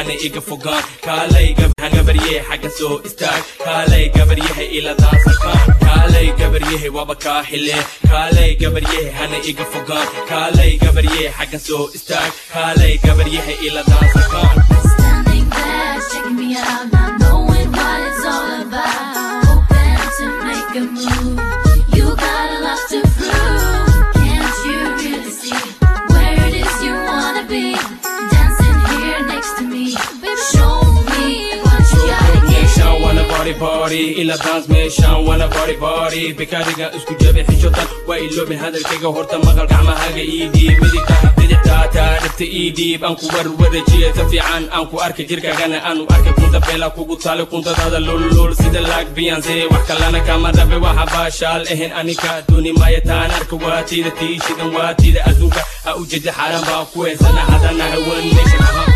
hana iga fogaan kaalay gabarye xagga soo istaag kaalay gabaryahay ila daansakaan kaalay gabaryahay waba kaa xile kaalay gabaryahay hana iga fogaan kaalay gabaryahay xagga soo istaag kaalay gabaryahay ila daansakaan Standing there, checking me out, not knowing what it's all about. Hoping to make a move. You got a lot to prove. Can't you really see where it is you wanna be? Dancing here next to me. Show me what you gotta get. meeshaan wana body body ila dance meeshaan wana body body bikaariga isku jabi xishotan waa iloobin hadalkayga horta maqal gacmahaga ii dhiib midigta bidixtaataa dhibta ii dhiib aan ku warwarajiya ta fiican aan ku arkay jirkaagana aanu arkay kunta beela kugu taale kuntadaada lulul sida laag biyanse wax kalana kama dhabe waxa baashaal ahayn anika dooni maya taan arka waatiida tii shidan waatiida adduunka ha ujeeda xaaran baan ku heysana hadana hawan nation ahaan